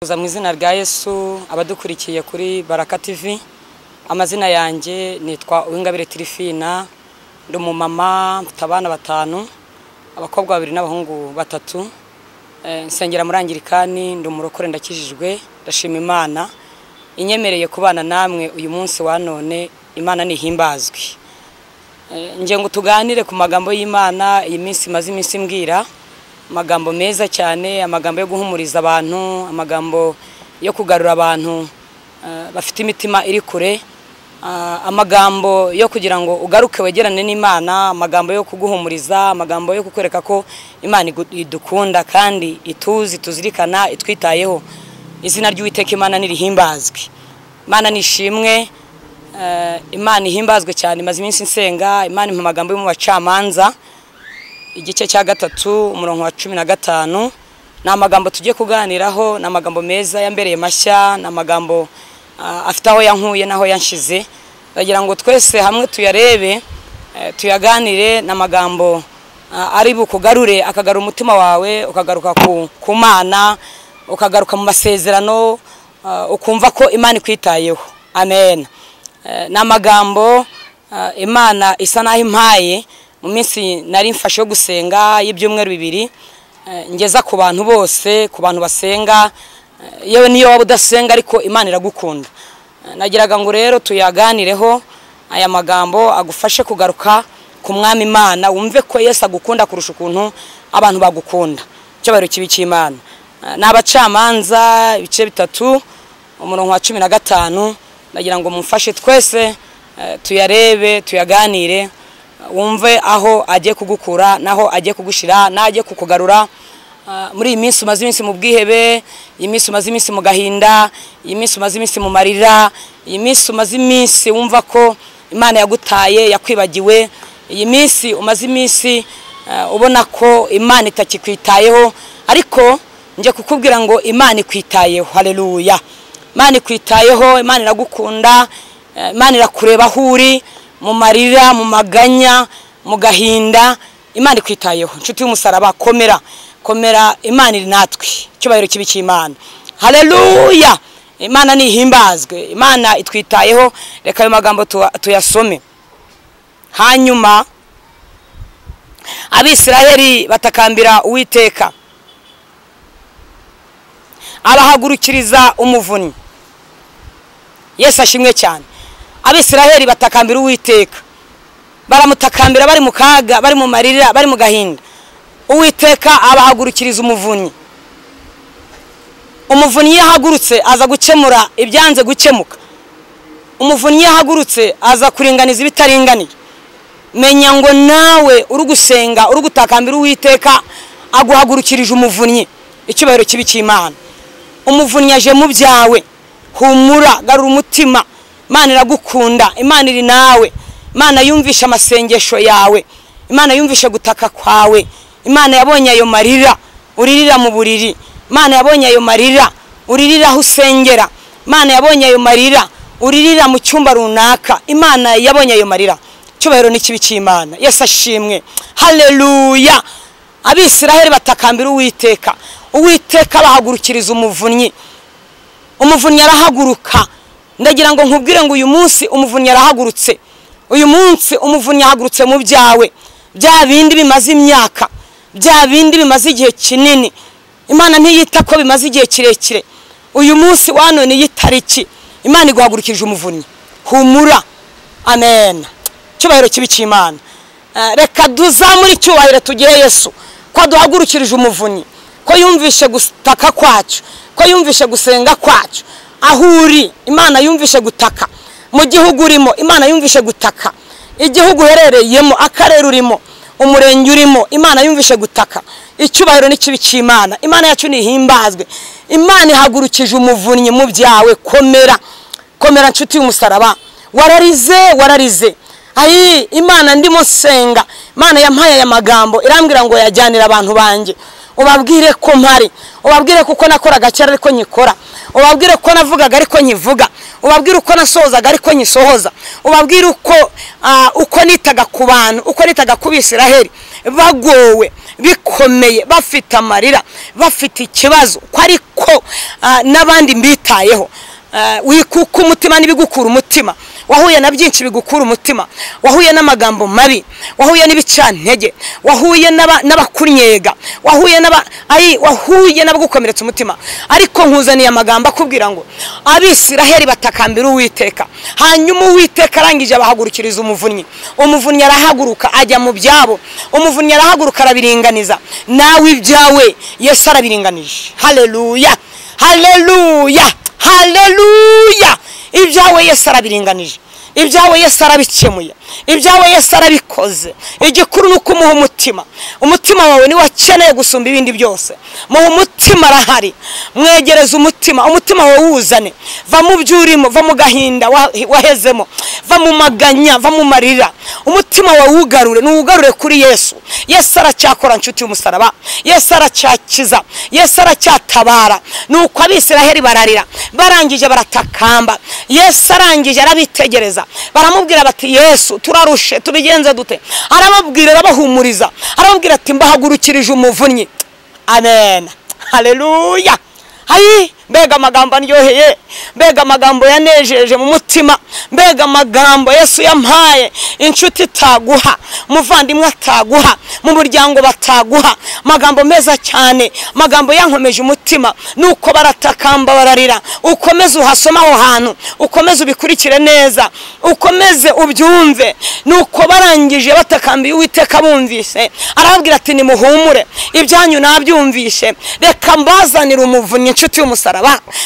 Tuza mu izina rya Yesu abadukurikiye kuri Baraka TV amazina yanjye nitwa Uwingabire Tirifina ndi umumama mfite abana batanu abakobwa babiri n'abahungu batatu Eh, nsengera muri Angirikani ndi umurokore ndakijijwe ndashima Imana inyemereye kubana namwe uyu munsi wa none Imana nihimbazwe Eh, ngira ngo tuganire ku magambo y'Imana iyi minsi imaze iminsi mbwira amagambo meza cyane amagambo yo guhumuriza abantu amagambo yo kugarura abantu eh, bafite imitima iri kure ah, amagambo yo kugira ngo ugaruke wegerane n'Imana amagambo yo kuguhumuriza amagambo yo kukwereka ko Imana igu- idukunda kandi ituzi tuzirikana itwitayeho izina ry'Uwiteka Imana nirihimbazwe Imana nishimwe Eh, imana ihimbazwe cyane imaze iminsi nsenga imana impa amagambo yo mu bacamanza igice cya gatatu umurongo wa cumi na gatanu ni amagambo tugiye kuganiraho ni amagambo meza yambereye mashya ni amagambo ah, afite aho yankuye n'aho yanshize ndagira ngo twese hamwe tuyarebe eh, tuyaganire ni amagambo ah, ari bukugarure akagarura umutima wawe ukagaruka ku- ku mana ukagaruka mu masezerano ah, ukumva ko imana ikwitayeho amen Eh, ni amagambo eh, imana isa n'aho impaye mu minsi nari mfashe yo gusenga y'ibyumweru bibiri eh, ngeza ku bantu bose ku bantu basenga eh, yewe niyo waba udasenga ariko imana iragukunda Eh, nagiraga ngo rero tuyaganireho aya magambo agufashe kugaruka ku mwami imana wumve ko yesu agukunda kurusha ukuntu abantu bagukunda icyubahiro kibi cy'imana Eh, ni abacamanza ibice bitatu umurongo wa cumi na gatanu ndagira ngo mumfashe twese eh, tuyarebe tuyaganire eh, wumve aho agiye kugukura n'aho agiye kugushyira n'agiye kukugarura Ah, muri iyi minsi umaze iminsi mu bwihebe iyi minsi umaze iminsi mu gahinda iyi minsi umaze iminsi mu marira iyi minsi umaze iminsi wumva ko imana yagutaye yakwibagiwe iyi minsi umaze iminsi eh, ubona ko imana itakikwitayeho ariko njye kukubwira ngo imana ikwitayeho haleluya imana ikwitayeho imana iragukunda eh, imana irakureba aho uri mu marira mu maganya mu gahinda imana ikwitayeho inshuti y'umusaraba komera komera imana iri natwe icyubahiro kibi cy'imana haleluya imana nihimbazwe imana itwitayeho reka ayo magambo tuwa- tuyasome hanyuma abisiraheli batakambira uwiteka abahagurukiriza umuvunyi yesu ashimwe cyane abisiraheli batakambira uwiteka baramutakambira bari mu kaga bari mu marira bari mu gahinda uwiteka abahagurukiriza umuvunyi umuvunyi iyo ahagurutse aza gukemura ibyanze gukemuka umuvunyi iyo ahagurutse aza kuringaniza ibitaringaniye menya ngo nawe uri gusenga uri gutakambira uwiteka aguhagurukirije umuvunnyi icyubahiro kibi cy'imana umuvunnyi aje mu byawe humura garura umutima imana iragukunda imana iri nawe imana yumvishe amasengesho yawe imana yumvishe gutaka kwawe imana yabonye ayo marira uririra mu buriri imana yabonye ayo marira uririra aho usengera imana yabonye ayo marira uririra mu cyumba runaka imana yabonye ayo marira icyubahiro ni kibi cy'imana yesu ashimwe haleluya abisiraheli batakambira uwiteka uwiteka bahagurukiriza umuvunnyi umuvunnyi arahaguruka ndagira ngo nkubwire ngo uyu munsi umuvunnyi arahagurutse uyu munsi umuvunnyi ahagurutse mu byawe bya bindi bimaze imyaka bya bindi bimaze igihe kinini imana ntiyita ko bimaze igihe kirekire uyu munsi wanoneye itariki imana iguhagurukirije umuvunnyi humura amen icyubahiro kibi cy'imana Eh, reka duzamure icyubahiro tugihe yesu ko aduhagurukirije umuvunnyi ko yumvishe gutaka kwacu ko yumvishe gusenga kwacu aho uri imana yumvishe gutaka mu gihugu urimo imana yumvishe gutaka igihugu uherereyemo akarere urimo umurenge urimo imana yumvishe gutaka icyubahiro n'ikibi cy'imana imana yacu nihimbazwe imana ihagurukije umuvunnyi mu byawe komera komera nshuti y'umusaraba wararize wararize ayi imana ndimo senga imana yampaye aya magambo irambwira ngo yajyanira abantu banjye ubabwire ko mpari ubabwire ko uko nakoraga kera ariko nyikora ubabwire ko navugaga ariko nkivuga ubabwire uko nasohozaga ariko nyisohoza ubabwire uko ah, uko nitaga ku bantu uko nitaga ku bisiraheli bagowe bikomeye bafite amarira bafite ikibazo ko ariko ah, n'abandi mbitayeho Ah, wikuka umutima n'ibigukura umutima wahuye na byinshi bigukura umutima wahuye n'amagambo mabi wahuye n'ibicantege wahuye n'aba- n'abakunyega wahuye n'aba- ayi, wahuye n'abagukomeretsa umutima ariko nkuzaniye amagambo akubwira ngo abisiraheli batakambira uwiteka hanyuma uwiteka arangije abahagurukiriza umuvunnyi umuvunnyi arahaguruka ajya mu byabo umuvunnyi arahaguruka arabiringaniza nawe ibyawe yesu arabiringanije haleluya haleluya haleluya ibyawe yesu arabiringanije ibyawe yesu arabikemuye ibyawe yesu arabikoze igikuru ni uko umuha umutima umutima wawe niwo akeneye gusumba ibindi byose muha umutima arahari mwegereze umutima umutima wawe wuzane va mu byo urimo va mu gahinda wa- wahezemo va mu maganya va mu marira umutima wawe wugarure nuwugarure kuri yesu yesu aracyakora nshuti y'umusaraba yesu aracyakiza yesu aracyatabara nuko abisiraheli bararira barangije baratakamba yesu arangije arabitegereza baramubwira bati yesu turarushe tubigenze dute arababwira arabahumuriza arababwira ati mbahagurukirije umuvunnyi amen haleluya hayi mbega amagambo aryoheye mbega amagambo yanejeje mu mutima mbega amagambo yesu yampaye inshuti itaguha umuvandimwe ataguha mu muryango bataguha amagambo meza cyane amagambo yankomeje umutima nuko baratakamba bararira ukomeze uhasome aho hantu ukomeze ubikurikire neza ukomeze ubyumve nuko barangije batakambiye uwiteka bumvise arababwira ati nimuhumure ibyanyu nabyumvishe reka mbazanire umuvunnyi inshuti y'umusaraba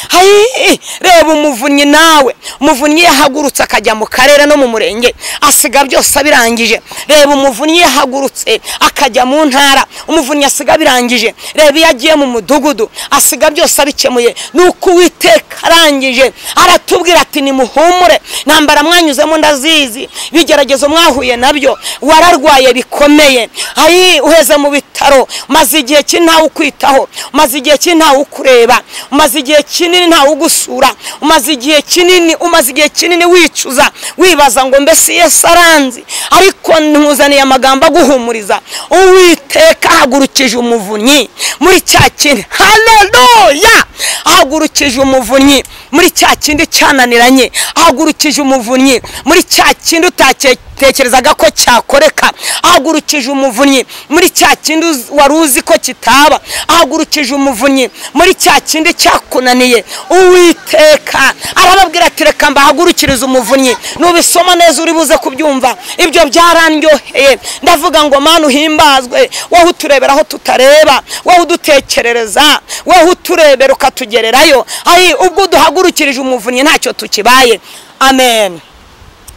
hayi reba umuvunnyi nawe umuvunnyi yahagurutse akajya mu karere no mu murenge asiga byose abirangije reba umuvunnyi yahagurutse akajya mu ntara umuvunnyi asiga abirangije reba iyo agiye mu mudugudu asiga byose abikemuye nuko uwiteka arangije aratubwira ati nimuhumure ntambara mwanyuzemo ndazizi bigeragezo mwahuye nabyo wararwaye bikomeye ayi uheze mu bitaro maze igihe kinini ntawe ukwitaho umaze igihe kinini ntawe ukureba umaze igihe kinini ntawe ugusura umaze igihe kinini umaze igihe kinini wicuza wibaza ngo mbese yesu aranzi ariko ntuzaniye amagambo aguhumuriza uwiteka ahagurukije umuvunnyi muri cya kindi haleluya ahagurukije umuvunnyi muri cya kindi cyananiranye ahagurukije umuvunnyi muri cya kindi utatekerezaga ko cyakoreka ahagurukije umuvunnyi muri cya kindi uz- wari uzi ko kitaba ahagurukije umuvunnyi muri cya kindi cyakunaniye uwiteka arababwira ati reka mbahagurukirize umuvunnyi nubisoma neza uri buze kubyumva ibyo byarandyoheye ndavuga ngo mana uhimbazwe wowe uturebera aho tutareba wowe udutekerereza wowe uturebera ukatugererayo ayi ubwo duhagurukirije umuvunnyi ntacyo tukibaye amen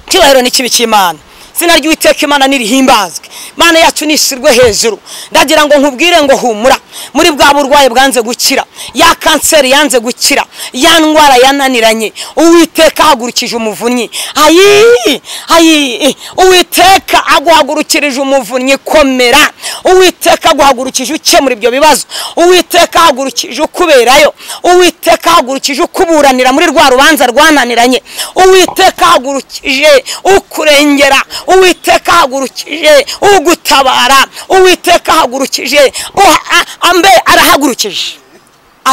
icyubahiro ni kibi cy'imana izina ry'uwiteka imana nirihimbazwe imana yacu nishyirwe hejuru ndagira ngo nkubwire ngo humura muri bwa burwayi bwanze gukira ya kanseri yanze gukira ya ndwara yananiranye uwiteka ahagurukije umuvunnyi ayi ayi uwiteka aguhagurukirije umuvunnyi komera uwiteka aguhagurukije ukemura ibyo bibazo uwiteka ahagurukije ukuberayo uwiteka ahagurukije ukuburanira muri rwa rubanza rwananiranye uwiteka ahagurukije ukurengera uwiteka ahagurukije ugutabara uwiteka ahagurukije uha- a- ambe arahagurukije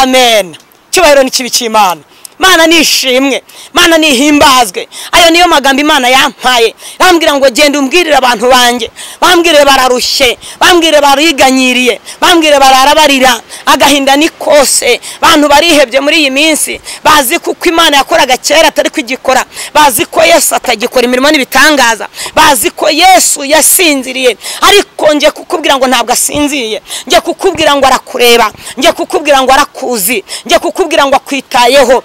amen icyubahiro ni kibi cy'imana imana nishimwe imana nihimbazwe ayo niyo magambo imana yampaye bambwira ngo genda umbwirire abantu banjye bambwire bararushye bambwire bariganyiriye bambwire barara barira agahinda ni kose bantu barihebye muri iyi minsi bazi kuko imana yakoraga kera atari kugikora bazi ko yesu atagikora imirimo n'ibitangaza bazi ko yesu yasinziriye ariko njye kukubwira ngo ntabwo asinziye njye kukubwira ngo arakureba njye kukubwira ngo arakuzi njye kukubwira ngo akwitayeho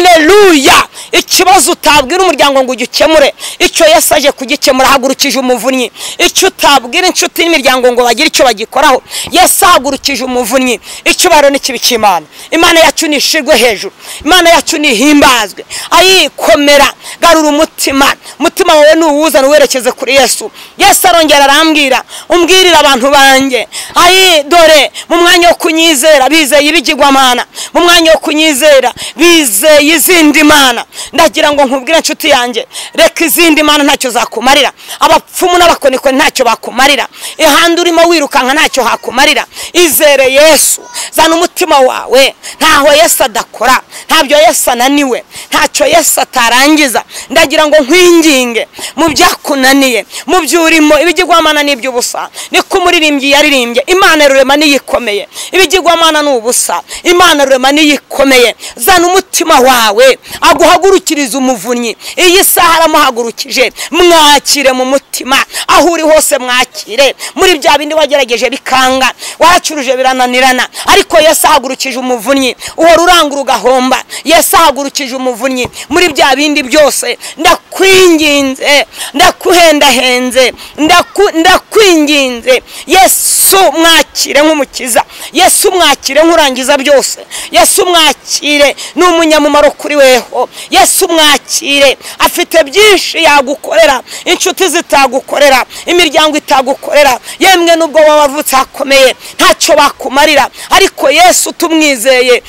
haleluya ikibazo utabwira umuryango ngo ugikemure icyo yesu aje kugikemura ahagurukije umuvunnyi icyo utabwira inshuti n'imiryango ngo bagire icyo bagikoraho yesu ahagurukije umuvunnyi icyubahiro n'ikibi cy'imana imana yacu nishirwe hejuru imana yacu nihimbazwe ayikomera garura umutima umutima wawe nuwuzana uwerekeze kuri yesu yesu arongera arambwira umbwirire abantu banjye ayi dore mu mwanya wo kunyizera bizeye ibigirwamana mu mwanya wo kunyizera bizeye izindi mana ndagira ngo nkubwire inshuti yanjye reka izindi mana ntacyo zakumarira abapfumu n'abakoniko ntacyo bakumarira ihande urimo wirukanka ntacyo hakumarira izere yesu zana umutima wawe ntaho yesu adakora ntabyo yesu ananiwe ntacyo yesu atarangiza ndagira ngo nkwinginge mu byakunaniye mu byo urimo ibigirwamana n'iby'ubusa niko umuririmbyi yaririmbye imana rurema niyikomeye ibigirwamana ni ubusa imana rurema niyikomeye zana umutima wawe aguhagurukiriza umuvunnyi iyi saha aramuhagurukije mwakire mu mutima aho uri hose mwakire muri bya bindi wagerageje bikanga waracuruje birananirana ariko yesu ahagurukije umuvunnyi uhora urangura ugahomba yesu ahagurukije umuvunnyi muri bya bindi byose ndakwinginze ndakuhendahenze ndaku- ndakwinginze yesu mwakire nk'umukiza yesu mwakire nk'urangiza byose yesu mwakire ni umunyamumaro kuri weho yesu mwakire afite byinshi yagukorera inshuti zitagukorera imiryango itagukorera yemwe n'ubwo waba wavutse hakomeye ntacyo bakumarira ariko yesu tumwizeye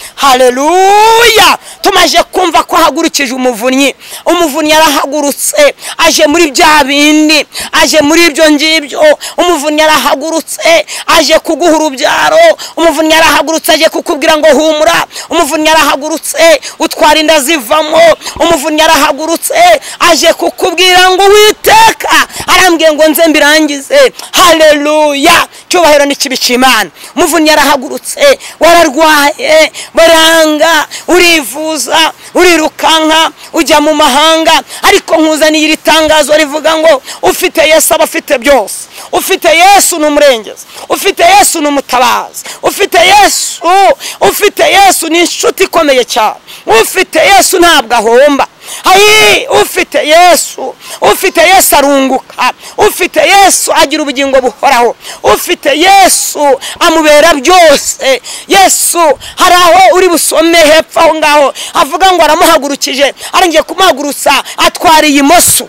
haleluya tumaje kumva ko ahagurukije umuvunnyi umuvunnyi yarahagurutse aje muri bya bindi aje muri ibyo ngibyo umuvunnyi yarahagurutse aje kuguha urubyaro umuvunnyi yarahagurutse aje kukubwira ngo humura umuvunnyi yarahagurutse utwara inda zivamo umuvunnyi yarahagurutse aje kukubwira ngo witeka arambwiye ngo nze mbirangize haleluya cyubahiro n'ikibi imana umuvunnyi yarahagurutse wararwaye baranga urivuza urirukanka ujya mu mahanga ariko nkuzaniye iri tangazo rivuga ngo ufite yesu aba afite byose ufite yesu ni umurengezi ufite yesu ni umutabazi ufite yesu ufite yesu ni inshuti ikomeye cyane ufite yesu ntabwo ahomba hayi ufite yesu ufite yesu arunguka ufite yesu agira ubugingo buhoraho ufite yesu amubera byose yesu hari aho uri busome hepfo aho ngaho avuga ngo aramuhagurukije arongeye kumuhagurutsa atwara imoso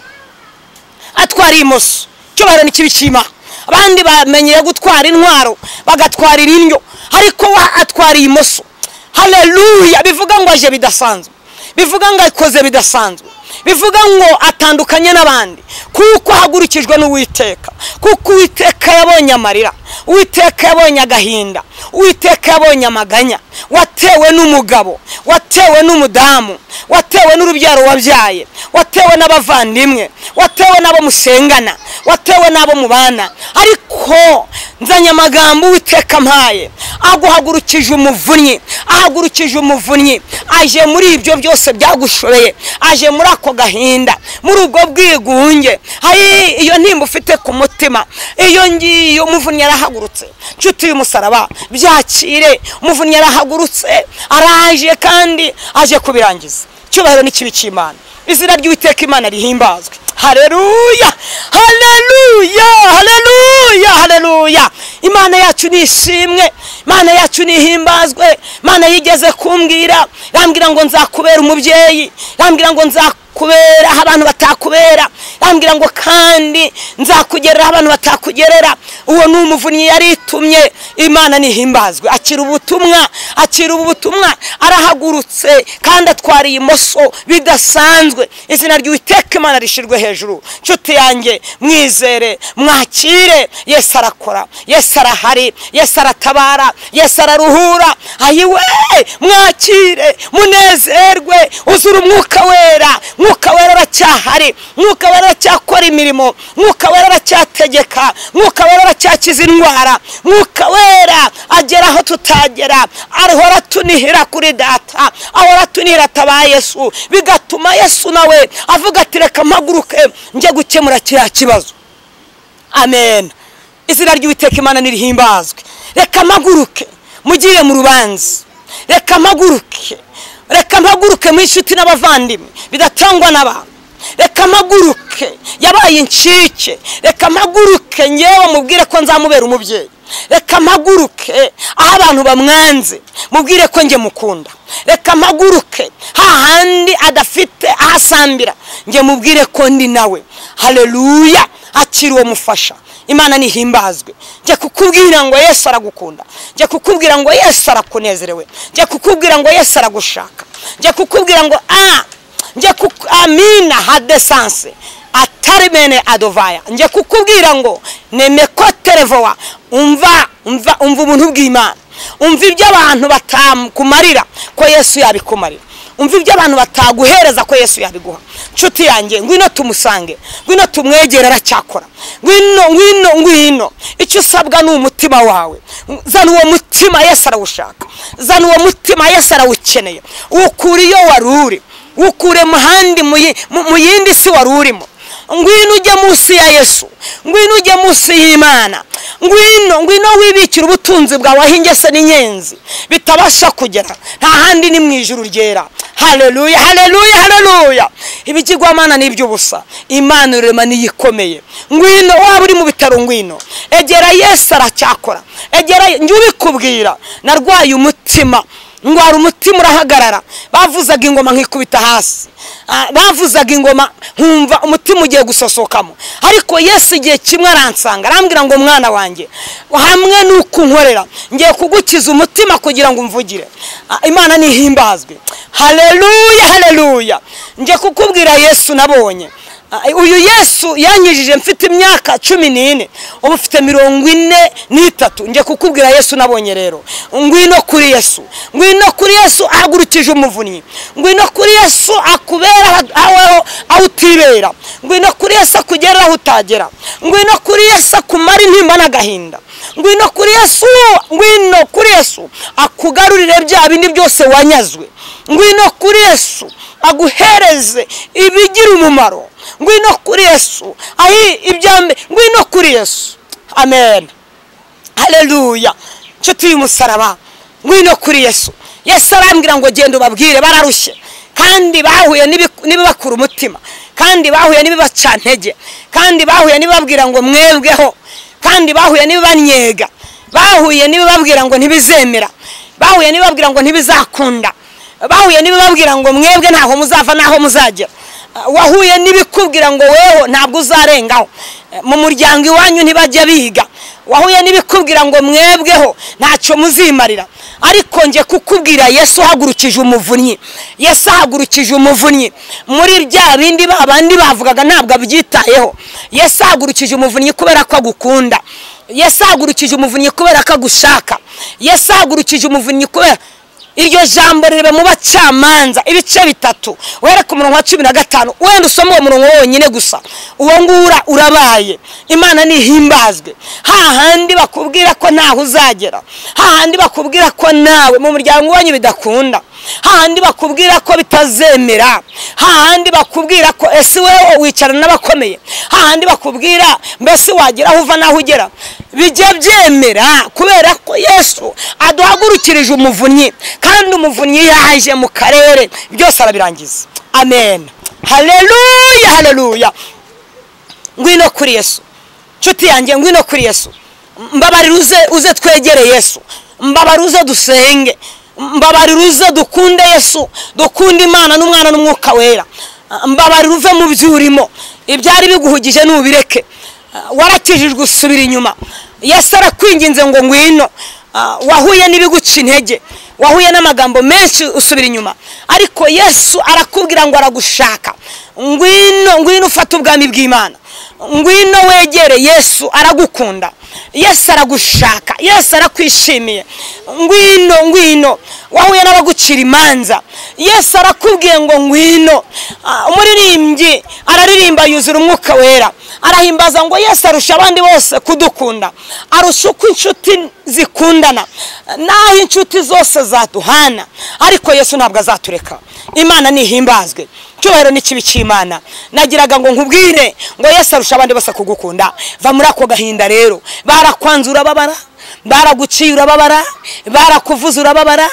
atwara imoso icyubahiro ni kibi cyima abandi bamenyeye gutwara intwaro bagatwarira indyo ariko we atwara imoso haleluya bivuga ngo aje bidasanzwe bivuga ngo akoze bidasanzwe bivuga ngo atandukanye n'abandi kuko ahagurukijwe n'uwiteka kuko uwiteka yabonye amarira uwiteka yabonye agahinda uwiteka yabonye amaganya watewe n'umugabo watewe n'umudamu watewe n'urubyaro wabyaye watewe n'abavandimwe watewe n'abo musengana watewe n'abo mubana ariko nzanye amagambo uwiteka mpaye aguhagurukije umuvunnyi ahagurukije umuvunnyi aje muri ibyo byose byagushoreye aje muri ako gahinda muri ubwo bwigunge hari iyo ntimba ufite ku mutima iyo ngiyo umuvunnyi yarahagurutse nshuti y'umusaraba byakire umuvunnyi yarahagurutse araje kandi aje kubirangiza icyubahiro n'ikibi cy'imana izina ry'uwiteka imana rihimbazwe haleluya haleluya haleluya haleluya imana yacu ni ishimwe imana yacu ni ihimbazwe imana yigeze kumbwira yambwira ngo nzakubera umubyeyi yambwira ngo nzakubera aho abantu batakubera yambwira ngo kandi nzakugerera aho abantu batakugerera uwo ni umuvunnyi yaritumye imana nihimbazwe akira ubutumwa akira ubutumwa arahagurutse kandi atwara imoso bidasanzwe izina ry'uwiteka imana rishirwe hejuru nshuti yanjye mwizere mwakire yesu arakora yesu arahari yesu aratabara yesu araruhura ayiwe mwakire munezerwe uzura umwuka wera mwuka wera aracyahari mwuka wera aracyakora imirimo mwuka wera aracyategeka mwuka wera aracyakiza indwara mwuka wera agera aho tutagera ahora atunihira kuri data ahora atunihira ataba yesu bigatuma yesu nawe avuga ati reka mpaguruke njye gukemura kiriya kibazo amen izina ry'uwiteka imana nirihimbazwe reka mpaguruke mugire mu rubanza reka mpaguruke reka mpaguruke mu inshuti n'abavandimwe bidatangwa n'abantu reka mpaguruke yabaye incike reka mpaguruke ngewe mubwire ko nzamubera umubyeyi reka mpaguruke aho abantu bamwanze mubwire ko njye mukunda reka mpaguruke hahandi adafite aho asambira njye mubwire ko ndi nawe haleluya akiri uwo mufasha imana nihimbazwe njye kukubwira ngo yesu aragukunda njye kukubwira ngo yesu arakunezerewe njye kukubwira ngo yesu aragushaka njye kukubwira ngo a njye kuku amina hadesanse atari bene adovaya njye kukubwira ngo neme ko televowa umva umva umva ubuntu bw'imana umva ibyo abantu batakumarira ko yesu yabikumarira umva ibyo abantu bataguhereza ko yesu yabiguha nshuti yanjye ngwino tumusange ngwino tumwegere aracyakora ngwino ngwino ngwino icyo usabwa ni umutima wawe zana uwo mutima yesu arawushaka zana uwo mutima yesu arawukeneye wukure iyo wari uri wukure mu handi mu yindi si wari urimo ngwino ujye munsi ya yesu ngwino ujye munsi y'imana ngwino ngwino wibikira ubutunzi bwawe aho ingese n'inyenzi bitabasha kugera nta handi ni mu ijuru ryera hareruya hareruya hareruya ibigirwamana ni iby'ubusa imana irema niyo ikomeye ngwino waba uri mu bitaro ngwino egera yesu aracyakora egera njye ubikubwira narwaye umutima ndwara umutima urahagarara bavuzaga ingoma nkikubita hasi bavuzaga ingoma nkumva umutima ugiye gusosokamo ariko yesu igihe kimwe aransanga arambwira ngo mwana wanjye hamwe n'uko unkorera ngiye kugukiza umutima kugira ngo umvugire imana nihimbazwe hareruya hareruya ngiye kukubwira yesu nabonye uyu yesu yanyujije mfite imyaka cumi n'ine ubu mfite mirongo ine n'itatu njye kukubwira yesu nabonye rero ngwino kuri yesu ngwino kuri yesu ahagurukije umuvunnyi ngwino kuri yesu akubera aho utibera ngwino kuri yesu akugera aho utagera ngwino kuri yesu akumara intimba n'agahinda ngwino kuri yesu ngwino kuri yesu akugarurire bya bindi byose wanyazwe ngwino kuri yesu aguhereze ibigira umumaro ngwino kuri yesu ahi ibyambe ngwino kuri yesu amen hareruya inshuti y'umusaraba ngwino kuri yesu yesu arambwira ngo genda ubabwire bararushye kandi bahuye n'ibibakura umutima kandi bahuye n'ibibacantege kandi bahuye n'ibibabwira ngo mwebweho kandi bahuye n'ibibanyega bahuye n'ibibabwira ngo ntibizemera bahuye n'ibibabwira ngo ntibizakunda bahuye n'ibibabwira ngo mwebwe ntaho muzava n'aho muzagera wahuye n'ibikubwira ngo weho ntabwo uzarengaho mu muryango iwanyu ntibajya biga wahuye n'ibikubwira ngo mwebweho ntacyo muzimarira ariko njye kukubwira yesu ahagurukije umuvunnyi yesu ahagurukije umuvunnyi muri bya bindi abandi bavugaga ntabwo abyitayeho yesu ahagurukije umuvunnyi kubera ko agukunda yesu ahagurukije umuvunnyi kubera ko agushaka yesu ahagurukije umuvunnyi kubera iryo jambo rireba mu bacamanza ibice bitatu wereke umurongo wa cumi na gatanu wenda usoma uwo murongo wonyine gusa uwo nguwo urabaye imana ntihimbazwe hahandi bakubwira ko ntaho uzagera hahandi bakubwira ko nawe mu muryango wanyu bidakunda hahandi bakubwira ko bitazemera hahandi bakubwira ko ese wowe wicarana n'abakomeye hahandi bakubwira mbese wagera aho uva n'aho ugera bijya byemera kubera ko yesu aduhagurukirije umuvunnyi kandi umuvunnyi yaje mu karere byose arabirangiza amen hareruya hareruya ngwino kuri yesu nshuti yanjye ngwino kuri yesu mbabarira uze uze twegere yesu mbabarira uze dusenge mbabarira uze dukunde yesu dukunde imana n'umwana n'umwuka wera mbabarira uve mu byo urimo ibyari biguhugije ntubireke warakijijwe usubira inyuma yesu arakwinginze ngo ngwino wahuye n'ibiguca intege wahuye n'amagambo menshi usubira inyuma ariko yesu arakubwira ngo aragushaka ngwino ngwino ufate ubwami bw'imana ngwino wegere yesu aragukunda yesu aragushaka yesu arakwishimiye ngwino ngwino wahuye n'abagucira imanza yesu arakubwiye ngo ngwino umuririmbyi araririmba yuzura umwuka wera arahimbaza ngo yesu arusha abandi bose kudukunda arusha uko inshuti zikundana n'aho inshuti zose zaduhana ariko yesu ntabwo azatureka imana nihimbazwe icyubahiro ni kibi cy'imana nagiraga ngo nkubwire ngo yesu arusha abandi bose kugukunda va muri ako gahinda rero barakwanze urababara baraguciye urababara barakuvuza urababara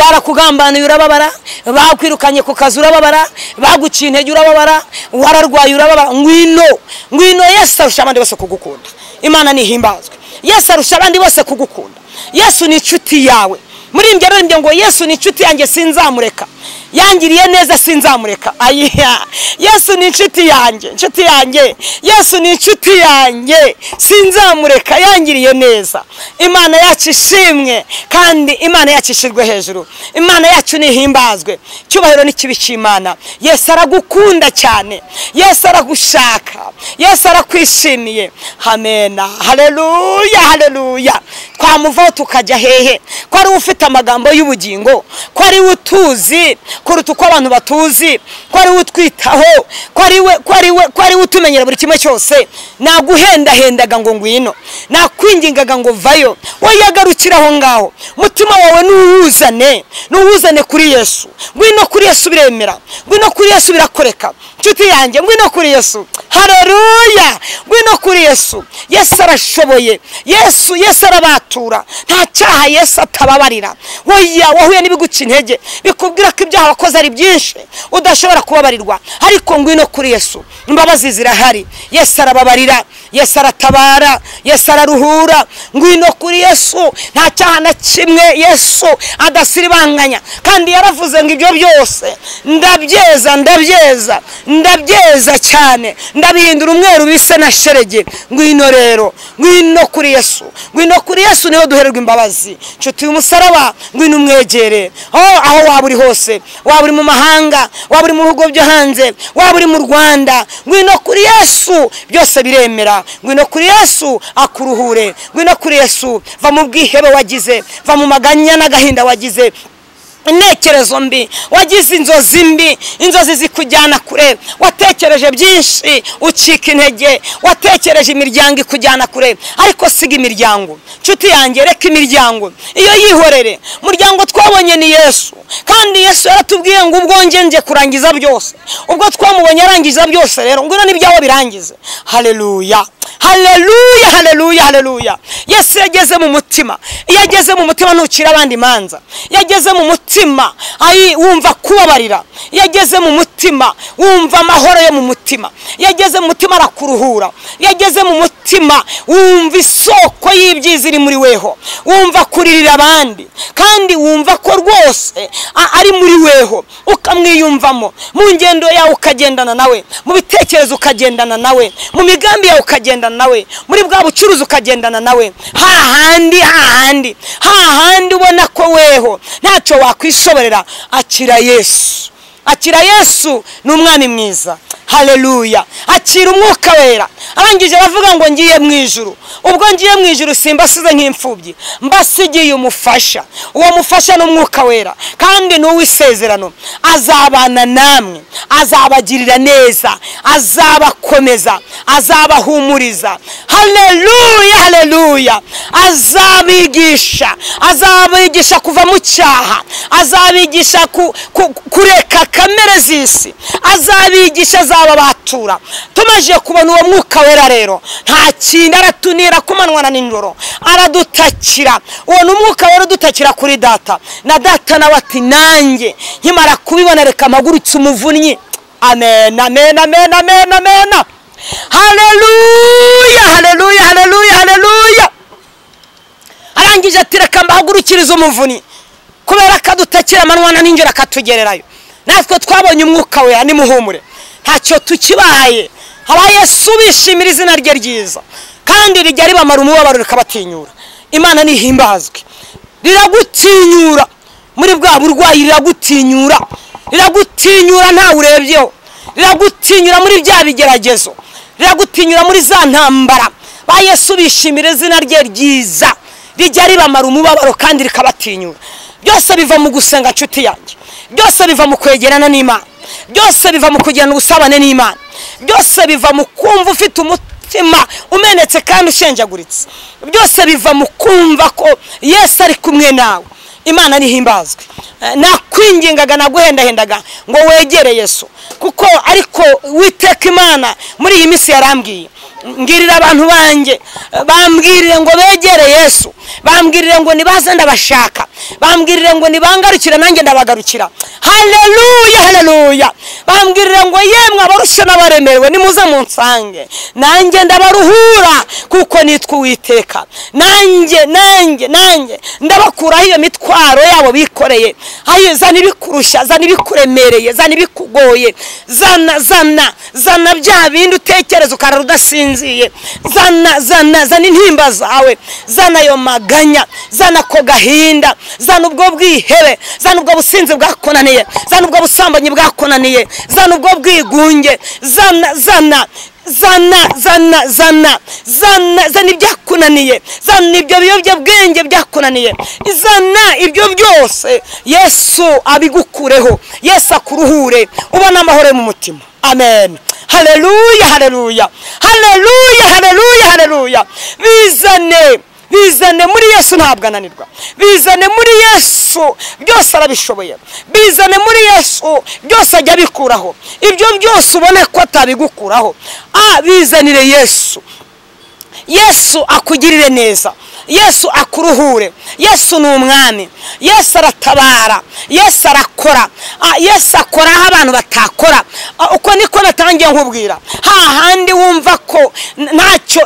barakugambaniye urababara bakwirukanye ku kazi urababara baguciye intege urababara wararwaye urababara ngwino ngwino yesu arusha abandi bose kugukunda imana nihimbazwe yesu arusha abandi bose kugukunda yesu ni inshuti yawe muri ibyo rero ngo yesu ni inshuti yanjye sinzamureka yangiriye neza sinzamureka ayiha yesu ni inshuti yanjye inshuti yanjye yesu ni inshuti yanjye sinzamureka yangiriye neza imana yacu ishimwe kandi imana yacu ishirwe hejuru imana yacu nihimbazwe icyubahiro n'ikibi cy'imana yesu aragukunda cyane yesu aragushaka yesu arakwishimiye hamena hareruya hareruya twamuvaho tukajya hehe ko ari we ufite amagambo y'ubugingo ko ari we utuzi kuruta uko abantu batuzi ko ari we utwitaho ko ari we ko ari we ko ari we utumenyera buri kimwe cyose naguhendahendaga ngo ngwino nakwingingaga ngo vayo wowe yagarukira aho ngaho umutima wawe nuwuzane nuwuzane kuri yesu ngwino kuri yesu biremera ngwino kuri yesu birakoreka inshuti yanjye ngwino kuri yesu hareruya ngwino kuri yesu yesu arashoboye yesu yesu arabatura nta cyaha yesu atababarira woya wahuye n'ibiguca intege bikubwira ko ibyaha wakoze ari byinshi udashobora kubabarirwa ariko ngwino kuri yesu imbabazi zirahari yesu arababarira yesu aratabara yesu araruhura ngwino kuri yesu nta cyaha na kimwe yesu adasiribanganya kandi yaravuze ngo ibyo byose ndabyeza ndabyeza ndabyeza cyane ndabihindura umweru bise na sherege ngwino rero ngwino kuri yesu ngwino kuri yesu niho duhererwa imbabazi nshuti umusaraba ngwino umwegere aho waba uri hose waba uri mu mahanga waba uri mu bihugu byo hanze waba uri mu rwanda ngwino kuri yesu byose biremera ngwino kuri yesu akuruhure ngwino kuri yesu va mu bwihebe wagize va mu maganya n'agahinda wagize intekerezo mbi wagize inzozi mbi inzozi zikujyana kure watekereje byinshi ucika intege watekereje imiryango ikujyana kure ariko siga imiryango nshuti yanjye reka imiryango iyo yihorere umuryango twabonye ni yesu kandi yesu yaratubwiye ngo ubwo njye kurangiza byose ubwo twamubonye arangiza byose rero ngwino n'ibyawe birangize hareruya hareruya hareruya hareruya yesu yageze mu mutima iyo ageze mu mutima ntucira abandi imanza iyo ageze mu mutima mutima ayi wumva kubabarira yageze mu mutima wumva amahoro yo mu mutima yageze mu mutima arakuruhura yageze mu mutima wumva isoko y'ibyiza iri muri weho wumva kuririra abandi kandi wumva ko rwose ari muri weho ukamwiyumvamo mu ngendo yawe ukagendana nawe mu bitekerezo ukagendana nawe mu migambi yawe ukagendana nawe muri bwa bucuruzi ukagendana nawe hahandi hahandi hahandi ubona ko weho ntacyo wakora wakwishoborera akira yesu akira yesu ni umwami mwiza hareruya akira umwuka wera arangije aravuga ngo ngiye mu ijuru ubwo ngiye mu ijuru simbasize nk'imfubyi mbasigiye umufasha uwo mufasha ni umwuka wera kandi ni uw'isezerano azabana namwe azabagirira neza azabakomeza azabahumuriza hareruya hareruya azabigisha azabigisha kuva mu cyaha azabigisha kureka kamere z'isi azabigisha azaba batura tumaze kubona uwo mwuka wera rero nta kintu aratunira kumanywa na nijoro aradutakira uwo ni umwuka wera udutakira kuri data na data nawe ati nanjye nkimara kubibona reka mpagurutse umuvunnyi amen amen amen amen amen hareruya hareruya hareruya hareruya arangije ati reka mbahagurukirize umuvunyi kubera ko adutakira amanywa na nijoro akatugererayo natwe twabonye umwuka wera nimuhumure ntacyo tukibaye haba yesu bishimira izina rye ryiza kandi rijya ribamara umubabaro rikabatinyura imana nihimbazwe riragutinyura muri bwa burwayi riragutinyura riragutinyura ntawe urebyeho riragutinyura muri bya bigeragezo riragutinyura muri za ntambara ba yesu bishimira izina rye ryiza rijya ribamara umubabaro kandi rikabatinyura byose biva mu gusenga nshuti yanjye byose biva mu kwegerana n'imana byose biva mu kugirana ubusabane n'imana byose biva mu kumva ufite umutima umenetse kandi ushenjaguritse byose biva mu kumva ko yesu ari kumwe nawe imana nihimbazwe nakwingingaga naguhendahendaga ngo wegere yesu kuko ariko witeka imana muri iyi minsi yarambwiye mbwirira abantu banjye bambwirire ngo begere yesu bambwirire ngo nibaze ndabashaka bambwirire ngo nibangarukire nanjye ndabagarukira hareruya hareruya bambwirire ngo yemwe abarushye n'abaremerewe nimuze munsange nanjye ndabaruhura kuko nitwa uwiteka nanjye nanjye nanjye ndabakuraho iyo mitwaro yabo bikoreye hayo zana ibikurushya zana ibikuremereye zana ibikugoye zana zana zana bya bindi utekereza ukarara udasinziye zana zana zana intimba zawe zana ayo maganya zana ako gahinda zana ubwo bwihebe zana ubwo businzi bwakunaniye zana ubwo busambanyi bwakunaniye zana ubwo bwigunge zana zana zana zana zana zana zana ibyakunaniye zana ibyo biyobyabwenge byakunaniye zana ibyo byose yesu abigukureho yesu akuruhure ubona amahoro mu mutima amen hareruya hareruya hareruya hareruya hareruya bizane bizane muri yesu ntabwo ananirwa bizane muri yesu byose arabishoboye bizane muri yesu byose ajya abikuraho ibyo byose ubona ko atabigukuraho a bizanire yesu yesu akugirire neza yesu akuruhure yesu ni umwami yesu aratabara yesu arakora yesu akora aho abantu batakora uko niko natangiye nkubwira hahandi wumva ko ntacyo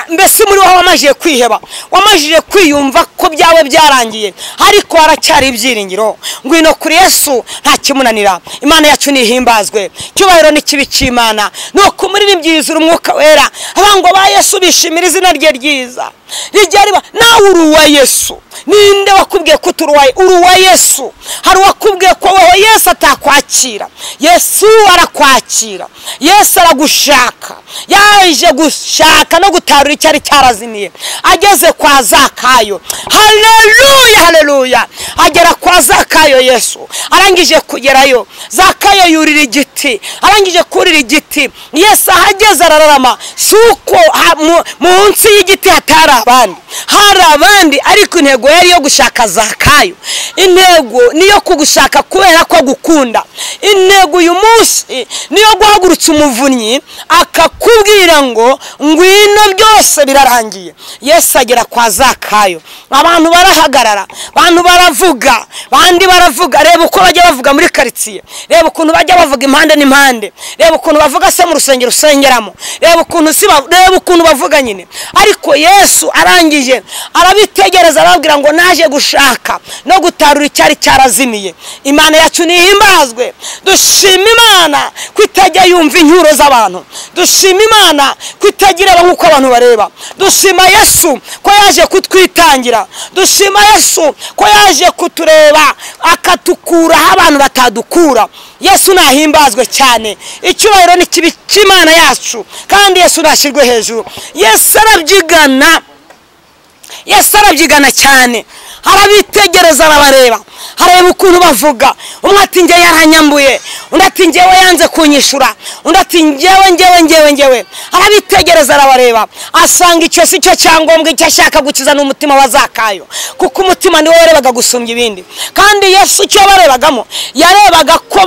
mbese muri wowe wamajije kwiheba wamajije kwiyumva ko byawe byarangiye ariko haracyari ibyiringiro ngwino kuri yesu nta kimunanira imana yacu nihimbazwe icyubahiro n'ikibi cy'imana ni uko umuririmbyi umwuka wera abantu ba yesu bishimira izina rye ryiza rijya riba nawe uri uwa yesu ninde wakubwiye ko uturuwaye uri uwa yesu hari uwakubwiye ko wowe yesu atakwakira yesu arakwakira yesu aragushaka yaje gushaka no gutarura icyari cyarazimiye ageze kwa zakayo hareruya hareruya agera kwa zakayo yesu arangije kugerayo zakayo yurira igiti arangije kurira igiti yesu ahageze arararama si uko munsi y'igiti hatari abandi hari abandi ariko intego yari yo gushaka zakayo intego ni iyo kugushaka kubera ko agukunda intego uyu munsi ni iyo guhagurutsa umuvunnyi akakubwira ngo ngwino byose birarangiye yesu agera kwa zakayo abantu barahagarara abantu baravuga bandi baravuga reba uko bajya bavuga muri karitsiye reba ukuntu bajya bavuga impande n'impande reba ukuntu bavuga se mu rusengero usengeramo reba ukuntu reba ukuntu bavuga nyine ariko yesu arangije arabitegereza arababwira ngo naje gushaka no gutarura icyari cyarazimiye imana yacu nihimbazwe dushima imana ko itajya yumva incyuro z'abantu dushima imana ko itagira nk'uko abantu bareba dushima yesu ko yaje kutwitangira dushima yesu ko yaje kutureba akatukura aho abantu batadukura yesu nahimbazwe cyane icyubahiro ni kibi cy'imana yacu kandi yesu nashyirwe hejuru yesu arabyigana yesu arabyigana cyane arabitegereza arabareba hareba ukuntu bavuga umwe ati njyewe yaranyambuye undi ati njyewe yanze kunyishura undi ati njyewe njyewe njyewe njyewe arabitegereza arabareba asanga icyo si cyo cyangombwa icyo ashaka gukiza ni umutima wa zakayo kuko umutima niwo warebaga gusumbya ibindi kandi yesu icyo barebagamo yarebaga ko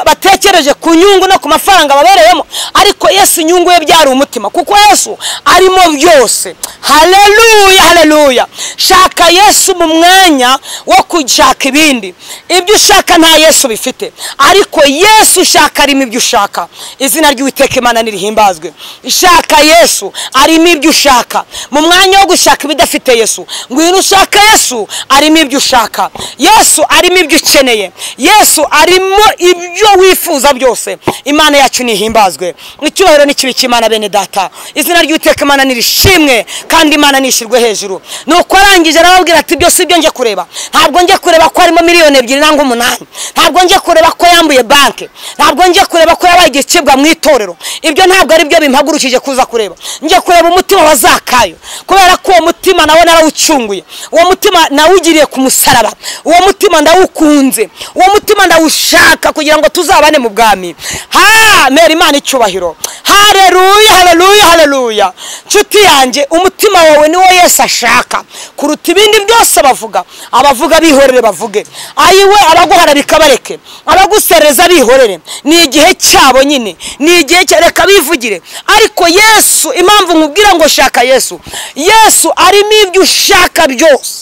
batekereje ku nyungu no ku mafaranga babereyemo ariko yesu inyungu ye byari umutima kuko yesu arimo byose hareruya hareruya shaka yesu mu mwanya wo gushaka ibindi ibyo ushaka nta yesu bifite ariko yesu ushaka arimo ibyo ushaka izina ry'uwiteka imana nirihimbazwe ishaka yesu arimo ibyo ushaka mu mwanya wo gushaka ibidafite yesu ngwino ushaka yesu arimo ibyo ushaka yesu arimo ibyo ukeneye yesu arimo ibyo wifuza byose imana yacu nihimbazwe icyubahiro n'ikibi cy'imana bene data izina ry'uwiteka imana nirishimwe kandi imana nishyirwe hejuru ni uko arangije arababwira ati byose ibyo njye kureba ntabwo njye kureba ko harimo miliyoni ebyiri nangwa umunani ntabwo njye kureba ko yambuye banki ntabwo njye kureba ko yabaye igicibwa mu itorero ibyo ntabwo ari byo bimpagurukije kuza kureba njye kureba umutima wa zakayo kubera ko uwo mutima nawe narawucunguye uwo mutima nawugiriye ku musaraba uwo mutima ndawukunze uwo mutima ndawushaka kugira ngo tuzabane mu bwami ha mera imana icyubahiro hareruya hareruya hareruya nshuti yanjye umutima wawe niwo yesu ashaka kuruta ibindi byose bavuga abavuga bihorere bavuge ayiwe abaguhararika bareke abagusereza bihorere ni igihe cyabo nyine ni igihe cya reka bivugire ariko yesu impamvu nkubwira ngo shaka yesu yesu arimo ibyo ushaka byose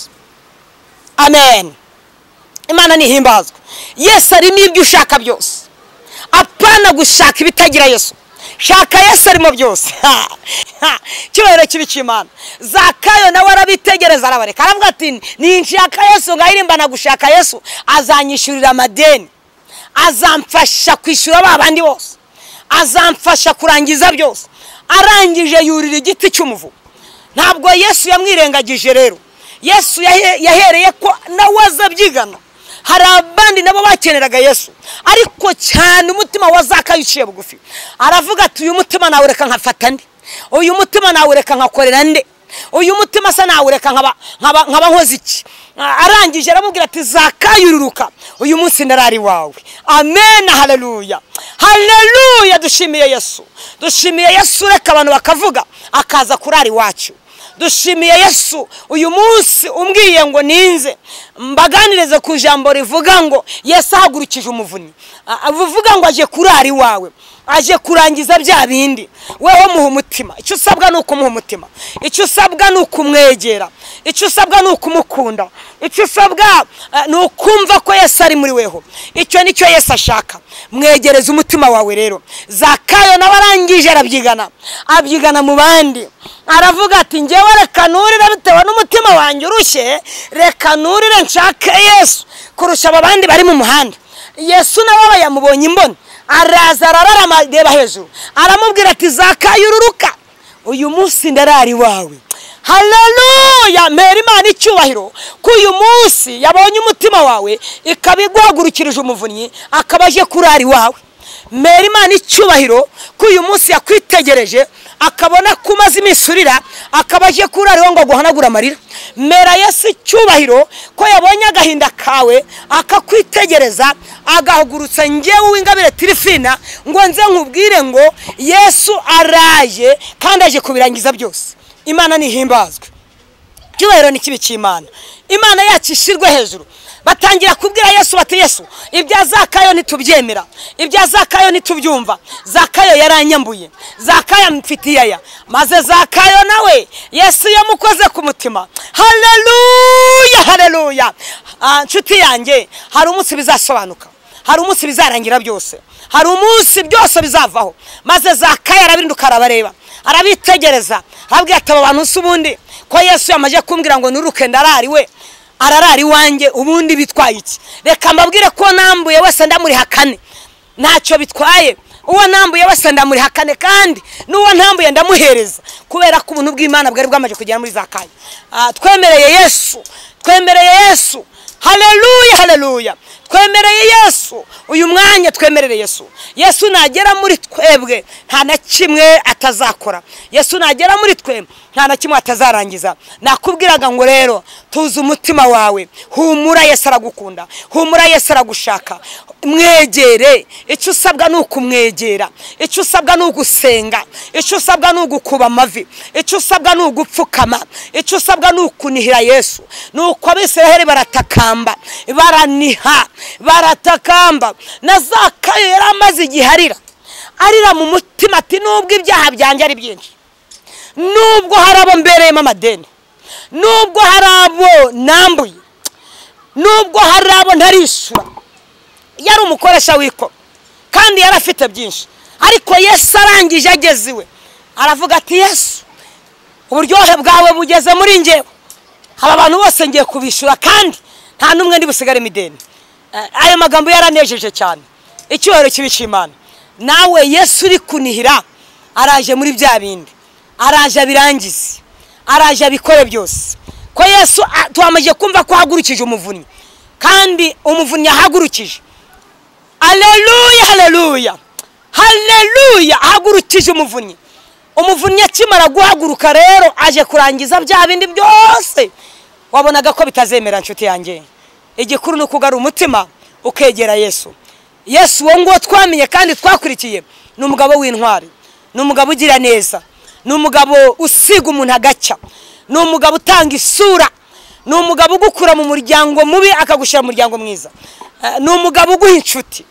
amen imana ntihimbazwe yesu arimo ibyo ushaka byose apana gushaka ibitagira yesu shaka yesu arimo byose icyubahiro cy'ibicimana zakayo nawe arabitegereza arabareka aravuga ati ninshaka yesu ngahirimbana gushaka yesu azanyishyurira amadeni azamfasha kwishyura ba bandi bose azamfasha kurangiza byose arangije yurira igiti cy'umuvu ntabwo yesu yamwirengagije rero yesu yahe- yahereye ko nawe azabyigana hari abandi nabo bakeneraga yesu ariko cyane umutima wa zakayo uciye bugufi aravuga ati uyu mutima nawe reka nkafata nde uyu mutima nawe reka nkakorera nde uyu mutima se nawe reka nkaba- nkaba nkaba nkoze iki arangije aramubwira ati zakayururuka uyu munsi ndarari wawe amen haleluya haleluya dushimiye yesu dushimiye yesu reka abantu bakavuga akaza kurara iwacu dushimiye yesu uyu munsi umbwiye ngo ninze mbaganirize ku ijambo rivuga ngo yesu ahagurukije umuvunyi A- avuga ngo aje kurara iwawe aje kurangiza bya bindi wowe muha umutima icyo usabwa ni ukumuha umutima icyo usabwa ni ukumwegera icyo usabwa ni ukumukunda icyo usabwa eh, ni ukumva ko yesu ari muri weho icyo nicyo yesu ashaka mwegereze umutima wawe rero zakayo nawe arangije arabyigana abyigana mu bandi aravuga ati ngewe reka nurire bitewe n'umutima wanjye urushye reka nurire nshake yesu kurusha aba bandi bari mu muhanda yesu nawe yamubonye imboni araza arararama areba hejuru aramubwira ati zakayo ururuka uyu munsi ndarari iwawe haleluya mpera imana icyubahiro ko uyu munsi yabonye umutima wawe ikaba iguhagurukirije umuvunnyi akaba aje kurara iwawe mpera imana icyubahiro ko uyu munsi yakwitegereje akabona ko umaze iminsi urira akaba aje kurara iwawe ngo aguhanagure amarira mpera yesu icyubahiro ko yabonye agahinda kawe akakwitegereza agahagurutsa ngewe w'ingabire tirifina ngo nze nkubwire ngo yesu araje kandi aje kubirangiza byose imana ntihimbazwe icyubahiro ni kibi cy'imana imana yacu ishirwe hejuru batangira kubwira yesu bati yesu ibya zakayo ntitubyemera ibya zakayo ntitubyumva zakayo yaranyambuye zakayo amfitiye aya maze zakayo nawe yesu yamukoze ku mutima hareruya hareruya nshuti yanjye hari umunsi bizasobanuka hari umunsi bizarangira byose hari umunsi byose bizavaho maze zakayo arabirinduka arabareba arabitegereza arabwira ati aba bantu si ubundi ko yesu yamaze kumbwira ngo nuruke ndarari we ararari iwanjye ubundi bitwaye iki reka mbabwire ko nambuye wese ndamuriha kane ntacyo bitwaye uwo nambuye wese ndamuriha kane kandi n'uwo ntambuye ndamuhereza kubera ko ubuntu bw'imana bwari bwamaze kugera muri zakayo Ah, twemereye yesu twemereye yesu haleluya haleluya twemereye yesu uyu mwanya twemerere yesu yesu nagera muri twebwe nta na kimwe atazakora yesu nagera muri twe nta na kimwe atazarangiza nakubwiraga ngo rero tuzi umutima wawe humura yesu aragukunda humura yesu aragushaka mwegere icyo usabwa ni ukumwegera icyo usabwa ni ugusenga icyo usabwa ni ugukuba amavi icyo usabwa ni ugupfukama icyo usabwa ni ukunihira yesu ni uko abisiraheli baratakamba baraniha baratakamba na zakayo yari amaze igihe arira arira mu mutima ati nubwo ibyaha byanjye ari byinshi nubwo hari abo mbereyemo amadeni nubwo hari abo nambuye nubwo hari abo ntarishyura yari umukoresha w'ikoro kandi yari afite byinshi ariko yesu arangije ageze iwe aravuga ati yesu uburyohe bwawe bugeze muri ngewe aba bantu bose ngiye kubishyura kandi nta n'umwe ndi busigare imideni Eh, ayo magambo yaranejeje cyane icyubahiro kibi cy'imana nawe yesu uri kunihira araje muri bya bindi araje abirangize araje abikore byose ko yesu ah, twamaze kumva ko ahagurukije umuvunnyi kandi umuvunnyi ahagurukije aleluya haleluya haleluya ahagurukije umuvunnyi umuvunnyi akimara guhaguruka rero aje kurangiza bya bindi byose wabonaga ko bitazemera nshuti yanjye igikuru ni ukugara umutima ukegera yesu yesu uwo nguwo twamenye kandi twakurikiye ni umugabo w'intwari ni umugabo ugira neza ni umugabo usiga umuntu agacya ni umugabo utanga isura ni umugabo ugukura mu muryango mubi akagushyira mu muryango mwiza Eh, ni umugabo uguha inshuti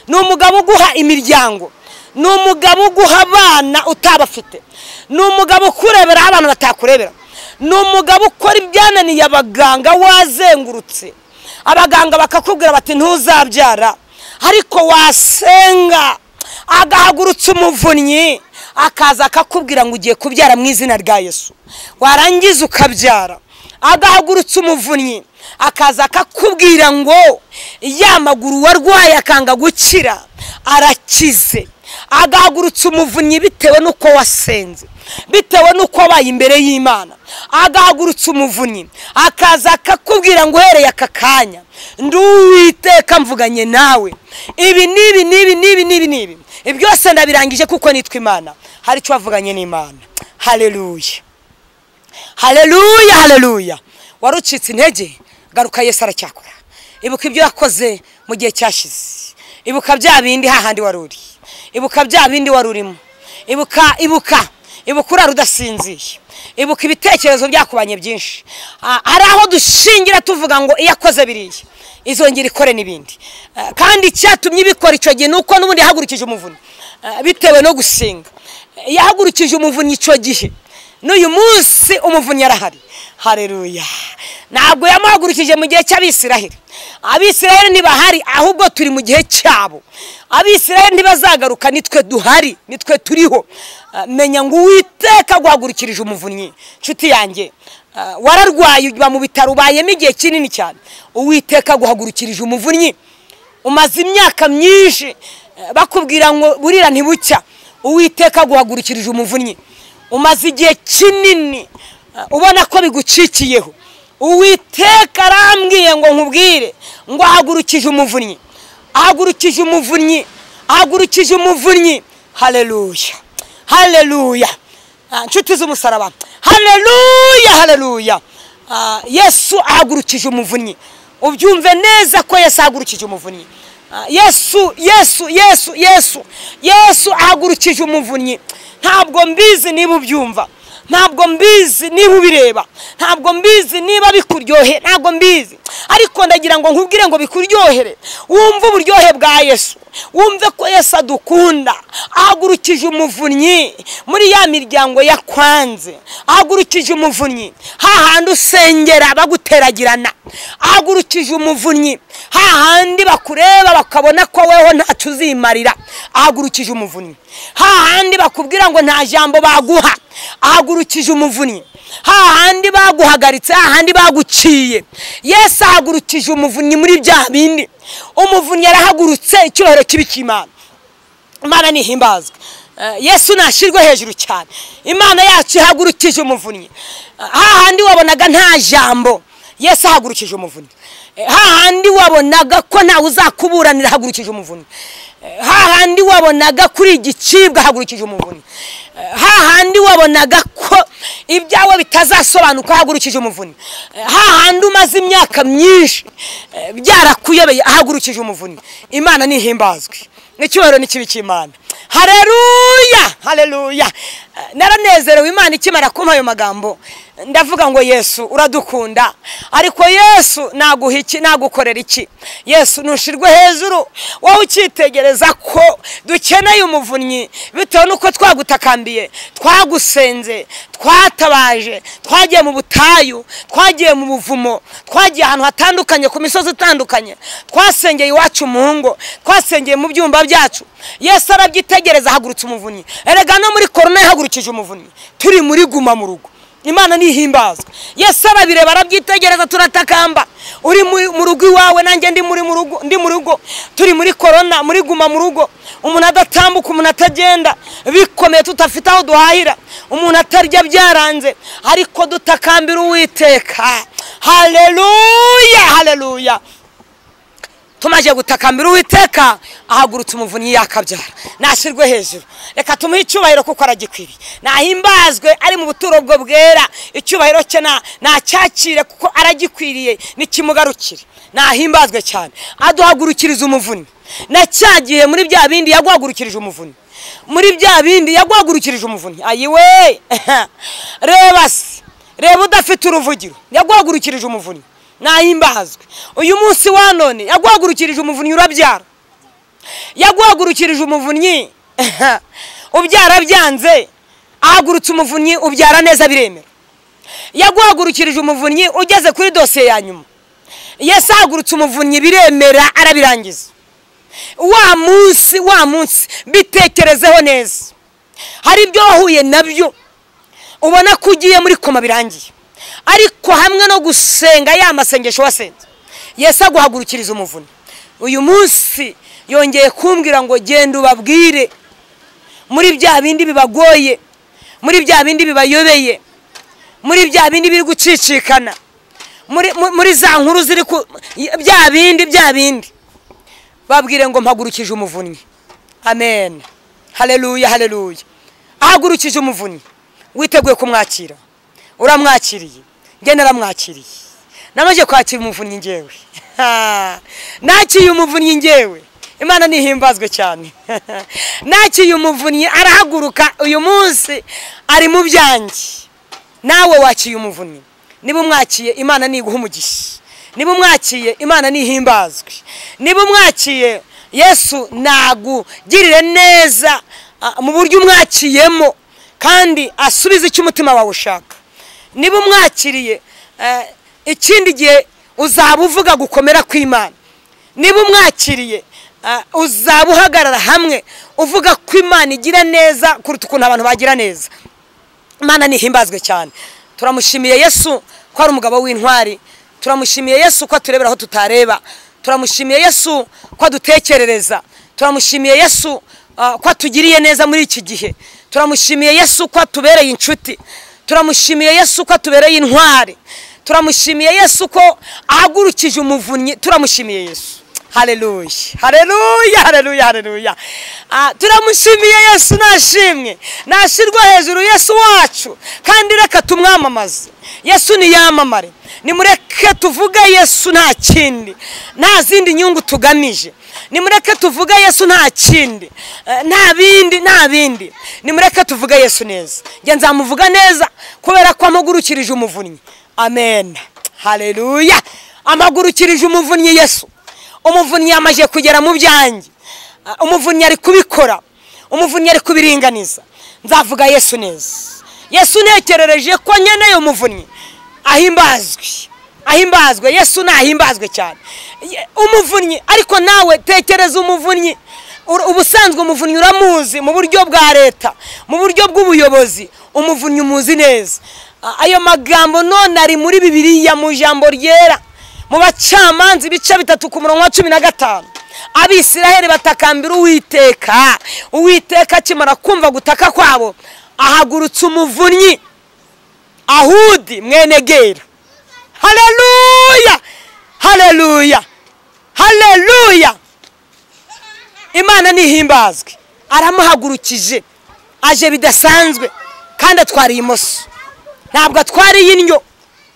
ni umugabo uguha imiryango ni umugabo uguha abana utabafite ni umugabo ukureberaho abantu batakurebera ni umugabo ukora ibyananiye abaganga wazengurutse abaganga bakakubwira bati ntuzabyara ariko wasenga agahagurutsa umuvunnyi akaza akakubwira ngo ugiye kubyara mu izina rya yesu warangiza ukabyara agahagurutsa umuvunnyi akaza akakubwira ngo ya maguru warwaye akanga gukira arakize agahagurutsa umuvunnyi bitewe n'uko wasenze bitewe n'uko wabaye imbere y'imana agahagurutsa umuvunnyi akaza akakubwira ngo uhereye aka kanya ndi uwiteka mvuganye nawe ibi n'ibi n'ibi n'ibi n'ibi n'ibi ibi byose ndabirangije kuko nitwa imana hari icyo wavuganye n'imana hareruye hareruya hareruya wari ucitse intege garuka yesu aracyakora ibuka ibyo wakoze mu gihe cyashize ibuka bya bindi hahandi wari uri ibuka bya bindi wari urimo ibuka ibuka ibuka urara udasinziye ibuka ibitekerezo byakubanye byinshi Ah, hari aho dushingira tuvuga ngo iyo akoze biriya izongera ikore n'ibindi Ah, kandi icyatumye ibikora icyo gihe ni uko n'ubundi yahagurukije umuvunyi Ah, bitewe no gusenga yahagurukije umuvunyi icyo gihe n'uyu munsi umuvunyi arahari hareruya ntabwo yamuhagurukije mu gihe cy'abisiraheli abisiraheli ntibahari ahubwo turi mu gihe cyabo abisiraheli ntibazagaruka nitwe duhari nitwe turiho Ah, menya ngo uwiteka aguhagurukirije umuvunnyi nshuti yanjye ah, wararwaye uba mu bitaro ubayemo igihe kinini cyane uwiteka aguhagurukirije umuvunnyi umaze imyaka myinshi eh, bakubwira ngo burira ntibucya uwiteka aguhagurukirije umuvunnyi umaze igihe kinini eh, ubona ko bigucikiyeho uwiteka arambwiye ngo nkubwire ngo ahagurukije umuvunnyi ahagurukije umuvunnyi ahagurukije umuvunnyi hareruya hareruya Ah, nshuti z'umusaraba hareruya hareruya Ah, yesu ahagurukije umuvunnyi ubyumve neza ko yesu ahagurukije umuvunnyi Ah, yesu yesu yesu yesu yesu ahagurukije umuvunnyi ntabwo mbizi niba ubyumva ntabwo mbizi niba ubireba ntabwo mbizi niba bikuryohe ntabwo mbizi ariko ndagira ngo nkubwire ngo bikuryohere wumve uburyohe bwa yesu wumve ko yesu adukunda ahagurukije umuvunnyi muri ya miryango yakwanze ahagurukije umuvunnyi hahandi usengera baguteragirana ahagurukije umuvunnyi hahandi bakureba bakabona ko weho ntacyo uzimarira ahagurukije umuvunnyi hahandi bakubwira ngo nta jambo baguha ahagurukije umuvunnyi hahandi baguhagaritse hahandi baguciye yesu ahagurukije umuvunnyi muri bya bindi umuvunnyi yarahagurutse icyubahiro kibi cy'imana imana nihimbazwe Eh, yesu nashirwe hejuru cyane imana yacu ihagurukije umuvunnyi Eh, hahandi wabonaga nta jambo yesu ahagurukije umuvunnyi Eh, hahandi wabonaga ko ntawe uzakuburanira ahagurukije umuvunnyi Eh, hahandi wabonaga kuri igicibwa ahagurukije umuvunnyi Eh, hahandi wabonaga ko ibyawe bitazasobanuka ahagurukije umuvunnyi Eh, hahandi umaze imyaka myinshi eh, byarakuyobeye ahagurukije umuvunnyi imana nihimbazwe n'icyubahiro n'ikibi cy'imana hareruya hareruya naranezerewe imana ikimara kumpa ayo magambo ndavuga ngo yesu uradukunda ariko yesu naguha iki nagukorera iki yesu ntushirwe hejuru wowe ukitegereza ko dukeneye umuvunnyi bitewe n'uko twagutakambiye twagusenze twatabaje twagiye mu butayu twagiye mu buvumo twagiye ahantu hatandukanye ku misozi itandukanye twasengeye iwacu mu ngo twasengeye mu byumba byacu yesu arabyitegereza ahagurutse umuvunnyi erega no muri korona yahagurukije umuvunnyi turi muri guma mu rugo imana nihimbazwa yesu arabireba arabyitegereza turatakamba uri mu mu rugo iwawe nanjye ndi muri mu rugo ndi mu rugo turi muri korona muri guma mu rugo umuntu adatambuka umuntu atagenda bikomeye tudafite aho duhahira umuntu atarya byaranze ariko dutakambira uwiteka hareruya hareruya tumaze gutakambira uwiteka ahagurutse umuvunyi yakabyara nashyirwe hejuru reka tumuhe icyubahiro kuko aragikwiye nahimbazwe ari mu buturo bwo bwera icyubahiro cye na- nacyakire kuko aragikwiriye n'ikimugarukire nahimbazwe cyane aduhagurukiriza umuvunyi na cya gihe muri bya bindi yaguhagurukirije umuvunyi muri bya bindi yaguhagurukirije umuvunyi ayiwe reba se reba udafite uruvugiro yaguhagurukirije umuvunyi nahimbazwe uyu munsi wa none yaguhagurukirije umuvunyi urabyara yaguhagurukirije umuvunyi ubyara byanze ahagurutse umuvunyi ubyara neza biremera yaguhagurukirije umuvunyi ugeze kuri dosiye ya nyuma yesu ahagurutse umuvunyi biremera arabirangiza wa munsi wa munsi bitekerezeho neza hari ibyo wahuye nabyo ubona ko ugiye muri koma birangiye ariko hamwe no gusenga ya masengesho wasenze yesu aguhagurukiriza umuvunyi uyu munsi yongeye kumbwira ngo genda ubabwire muri bya bindi bibagoye muri bya bindi bibayobeye muri bya bindi biri gucicikana muri- mu- muri za nkuru ziri ku bya bindi bya bindi babwire ngo mpagurukije umuvunyi amen haleluya haleluya ahagurukije umuvunyi witeguye kumwakira uramwakiriye njye naramwakiriye namaze kwakira umuvunyi ngewe Ha! nakiriye umuvunyi ngewe imana nihimbazwe cyane nakiriye umuvunyi arahaguruka uyu munsi ari mu byanjye nawe wakiye umuvunyi niba umwakiye imana niguha umugisha niba umwakiye imana nihimbazwe niba umwakiye yesu nagugirire neza ah, mu buryo umwakiyemo kandi asubize icyo umutima wawe ushaka niba umwakiriye eh, ikindi gihe uzaba uvuga gukomera kw'imana niba umwakiriye ah, uzaba uhagarara hamwe uvuga ko imana igira neza kuruta ukuntu abantu bagira neza imana nihimbazwe cyane turamushimiye yesu ko ari umugabo w'intwari turamushimiye yesu ko aturebera aho tutareba turamushimiye yesu ko adutekerereza turamushimiye yesu ah, ko atugiriye neza muri iki gihe turamushimiye yesu ko atubereye inshuti turamushimiye yesu ko atubereye intwari turamushimiye yesu ko ahagurukije umuvunyi turamushimiye yesu haleluya haleluya haleluya haleluya Ah, turamushimiye yesu nashimwe nashirwa hejuru yesu wacu kandi reka tumwamamaze yesu niyamamare nimureke tuvuge yesu nta kindi nta zindi nyungu tugamije nimureke tuvuge yesu nta kindi eh, nta bindi nta bindi nimureke tuvuge yesu neza njye nzamuvuga neza kubera ko amugurukirije umuvunnyi amen haleluya amagurukirije umuvunnyi yesu umuvunnyi yamaze kugera mu byanjye Ah, umuvunnyi ari kubikora umuvunnyi ari kubiringaniza nzavuga yesu neza yesu ntekerereje ko nkeneye umuvunnyi ahimbazwe ahimbazwe yesu nahimbazwe cyane Ye- umuvunnyi ariko nawe tekereza umuvunnyi Ur- ubusanzwe umuvunnyi uramuzi mu buryo bwa leta mu buryo bw'ubuyobozi umuvunnyi umuzi neza Ah, ayo magambo none ari muri bibiliya mu ijambo ryera mu bacamanza ibice bitatu ku murongo wa cumi na gatanu abisiraheli batakambira uwiteka uwiteka akimara kumva gutaka kwabo ahagurutse umuvunnyi ahudi mwene gera haleluya haleluya haleluya imana nihimbazwe aramuhagurukije aje bidasanzwe kandi atwariye imoso ntabwo atwariye indyo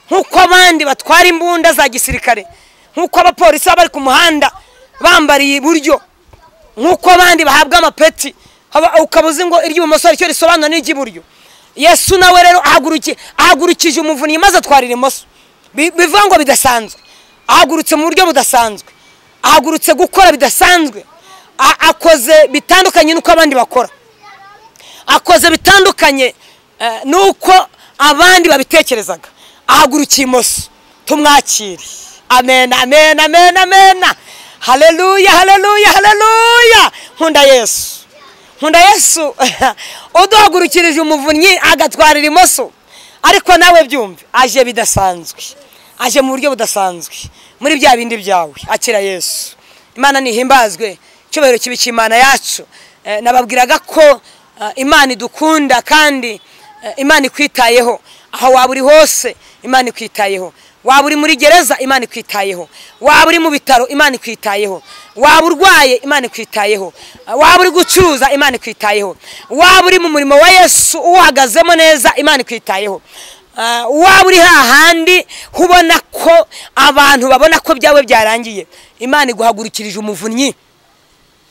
nk'uko abandi batwara imbunda za gisirikare nk'uko abapolisi baba bari ku muhanda bambariye iburyo nk'uko abandi bahabwa amapeti haba- ukaba uzi ngo iry'ibumoso aricyo risobanura n'iry'iburyo yesu nawe rero ahaguruki- ahagurukije umuvunnyi maze atwarira imoso Bi- bivuga ngo bidasanzwe ahagurutse mu buryo budasanzwe ahagurutse gukora bidasanzwe A- akoze bitandukanye n'uko abandi bakora akoze bitandukanye eh, n'uko abandi babitekerezaga ahagurukiye imoso tumwakire amen amen amen amen haleluya haleluya haleluya nkunda yesu nkunda yesu uduhagurukirije umuvunnyi agatwarira imoso ariko nawe byumve aje bidasanzwe aje mu buryo budasanzwe muri bya bindi byawe akira yesu imana nihimbazwe icyubahiro kibi cy'imana yacu Eh, nababwiraga ko eh, imana idukunda kandi eh, imana ikwitayeho aho waba uri hose imana ikwitayeho waba uri muri gereza imana ikwitayeho waba uri mu bitaro imana ikwitayeho waba urwaye imana ikwitayeho waba uri gucuruza imana ikwitayeho waba uri mu murimo wa yesu uwuhagazemo neza imana ikwitayeho Ah, waba uri hahandi ubona ko abantu babona ko byawe byarangiye imana iguhagurikirije umuvunnyi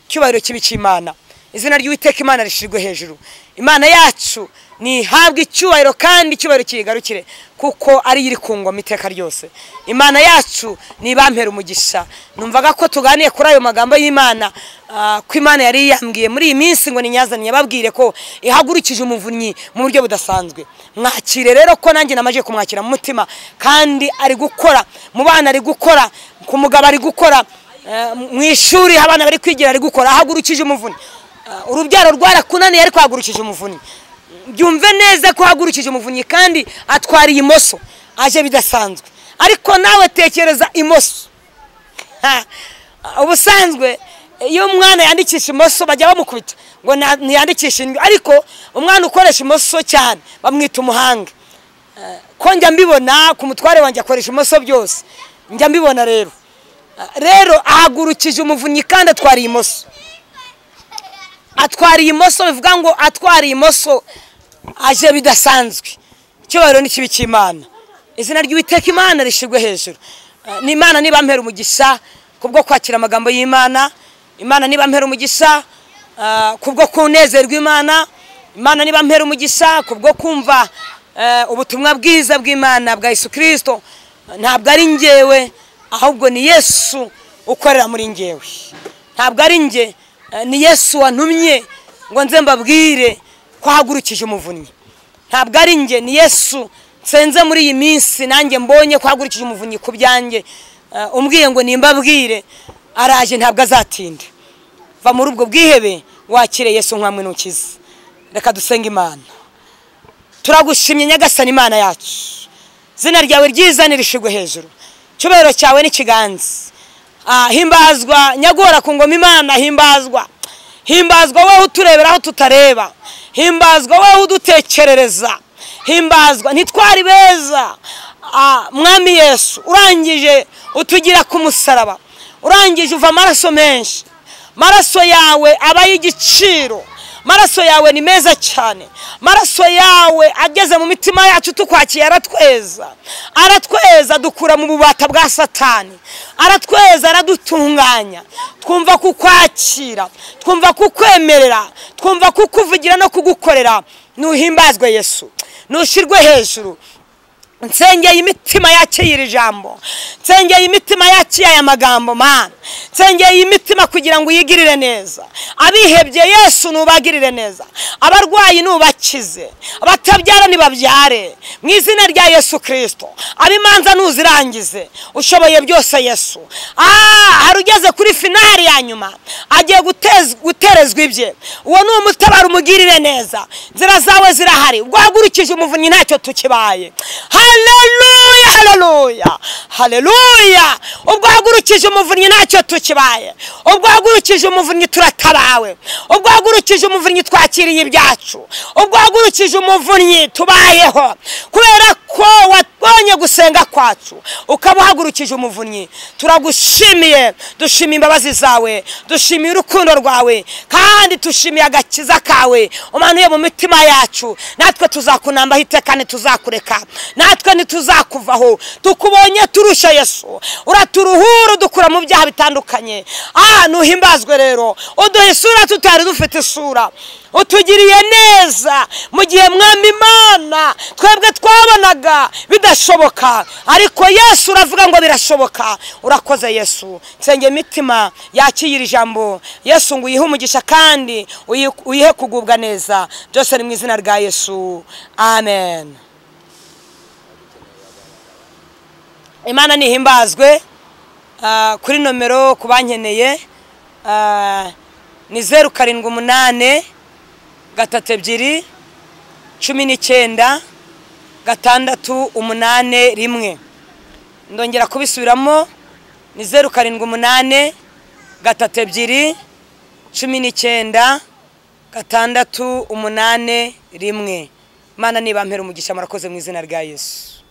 icyubahiro kibi cy'imana izina ry'uwiteka imana rishyirwe hejuru imana yacu ntihabwe icyubahiro kandi icyubahiro kiyigarukire kuko ari yo iri ku ngoma iteka ryose imana yacu nibampera umugisha numvaga ko tuganiye kuri ayo magambo y'imana ah, ko imana yari yambwiye muri iyi minsi ngo ninyazanye ababwire ko ihagurukije umuvunnyi mu buryo budasanzwe mwakire rero ko nanjye namaze kumwakira mu mutima kandi ari gukora mu bana ari gukora ku mugabo ari gukora Eh, mu ishuri abana bari kwigira ari gukora ahagurukije umuvunyi Eh, urubyaro rwarakunaniye ariko ahagurukije umuvunyi byumve neza ko ahagurukije umuvunyi kandi atwara iyi moso aje bidasanzwe ariko nawe tekereza imoso Ha, ubusanzwe iyo umwana yandikisha imoso bajya bamukubita ngo na- ntiyandikishe indyo ariko umwana ukoresha imoso cyane bamwita umuhanga Eh, ko njya mbibona ku mutware wanjye akoresha imoso byose njya mbibona rero rero ahagurukije umuvunyi kandi atwara imoso atwara imoso bivuga ngo atwara imoso aje bidasanzwe icyubahiro ni kibi cy'imana izina ry'uwiteka imana rishyirwe hejuru Eh, ni imana niba mpera umugisha kubwo kwakira amagambo y'imana imana niba mpera umugisha eh, kubwo kunezerwa imana imana niba mpera umugisha kubwo kumva eh, ubutumwa bwiza bw'imana bwa yesu kirisito ntabwo ari ngewe ahubwo ni yesu ukorera muri ngewe ntabwo ari nge eh, ni yesu wantumye ngo nze mbabwire ko ahagurukije umuvunnyi ntabwo ari nge ni yesu nsenze muri iyi minsi nanjye mbonye ko ahagurukije umuvunnyi ku byanjye Eh, umbwiye ngo nimbabwire araje ntabwo azatinda va muri ubwo bwihebe wakire yesu nk'amwe n'ukiza reka dusenge imana turagushimye nyagasani imana yacu izina ryawe ryiza nirishigwe hejuru icyubahiro cyawe n'ikiganza Ah, himbazwa nyagora ku ngoma imana himbazwa himbazwa wowe uturebera aho tutareba himbazwa wowe udutekerereza himbazwa ntitwari beza Ah, mwami yesu urangije utugira ku musaraba urangije uva amaraso menshi maraso yawe aba y'igiciro maraso yawe ni meza cyane maraso yawe ageze mu mitima yacu tukwakiye aratweza aratweza dukura mu bubata bwa satani aratweza aradutunganya twumva kukwakira twumva kukwemerera twumva kukuvugira no kugukorera nuhimbazwe yesu nushirwe hejuru nsengeye imitima yakira iri jambo nsengeye imitima yakiye aya magambo mana nsengeye imitima kugira ngo uyigirire neza abihebye yesu nubagirire neza abarwayi nubakize abatabyara nibabyare mu izina rya yesu kirisito abimanza nuzirangize ushoboye byose yesu Ah, hari ugeze kuri finari ya nyuma agiye gutez- guterezwa ibye uwo ni umutabara umugirire neza inzira zawe zirahari rwagurikije umuvunyi ntacyo tukibaye haleluya haleluya haleluya ubwo wagurukije umuvunyi ntacyo tukibaye ubwo wagurukije umuvunyi turatabawe ubwo wagurukije umuvunyi twakiriye ibyacu ubwo wagurukije umuvunyi tubayeho kubera ko wabonye gusenga kwacu ukaba uhagurukije umuvunyi turagushimiye dushimiye imbabazi zawe dushimiye urukundo rwawe kandi dushimiye agakiza kawe umanuye mu mitima yacu natwe tuzakunambaho iteka ntituzakureka natwe ntituzakuvaho tukubonye turusha yesu uraturuhura udukura mu byaha bitandukanye aha ntuhimbazwe rero uduha isura tutari dufite isura utugiriye neza mu gihe mwami imana twebwe twabonaga bidashoboka ariko yesu uravuga ngo birashoboka urakoze yesu nsenge imitima yakira iri jambo yesu ngo uyihe umugisha kandi uyi- uyihe kugubwa neza byose ni mu izina rya yesu amen imana nihimbazwe Ah, kuri nomero ku bankeneye ah, ni zeru karindwi umunani gatatu ebyiri cumi n'icyenda gatandatu umunani rimwe ndongera kubisubiramo ni zeru karindwi umunani gatatu ebyiri cumi n'icyenda gatandatu umunani rimwe imana nibampera umugisha murakoze mu izina rya yesu